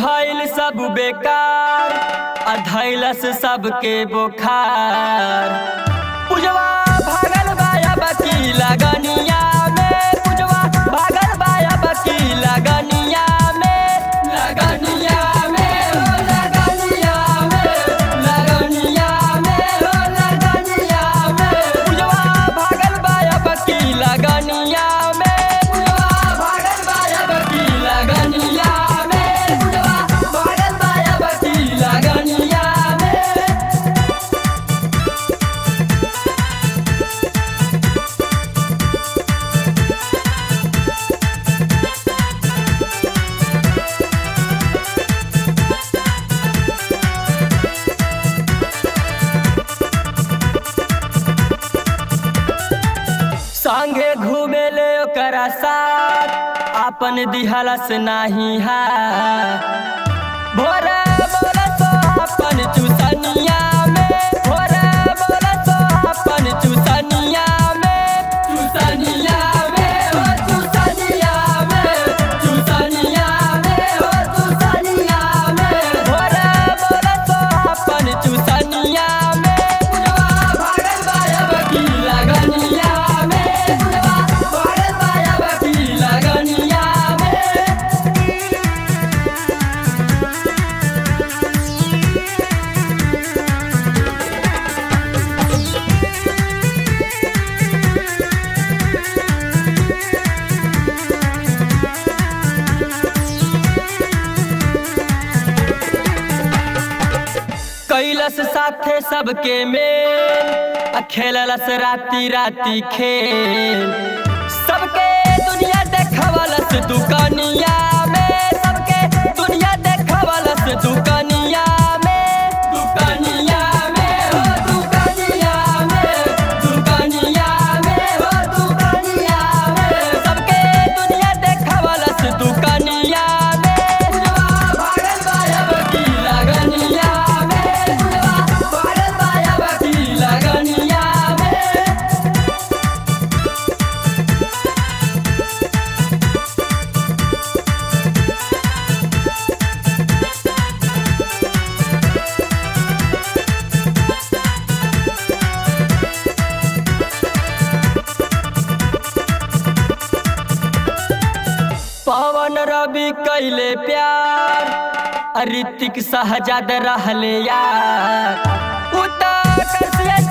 भइल सब बेकार अधैलस सबके बोखार पुजवा भागल बाया बकी लगनिया में पुजवा भागल बाया बकी लगनिया में लगनिया में हो लगनिया में लगनिया में हो लगनिया में पुजवा भागल बाया बकी लगनिया में पुजवा भागल बाया बकी लगनिया में पुजवा भागल बाया बकी लगनिया में संगे घूमे ले ओकरा साथ आपन दिहलस नाही हा भोरे बोले तो अपन चुसनिया में भोरे बोले तो अपन चुसनिया में चुसनिया में हो चुसनिया में चुसनिया में हो चुसनिया में भोरे बोले तो अपन चुसनिया में पुजवा भागल बाया बकी लगनिया में पुजवा भागल बाया बकी लगनिया में कैलस साथे सबके मेल आ खेललस राती राती खेल सबके दुनिया देखवलस दुकनिया में सबके दुनिया देखवलस दुकनिया में दुकनिया में हो दुकनिया में दुकनिया में हो दुकनिया में सबके दुनिया देखवलस दुकनिया में पुजवा भागल बाया बकी लगनिया में पुजवा भागल बाया बकी लगनिया में पवन रवि कैले प्यार आ ऋतिक सहजाद रहले यार उतर से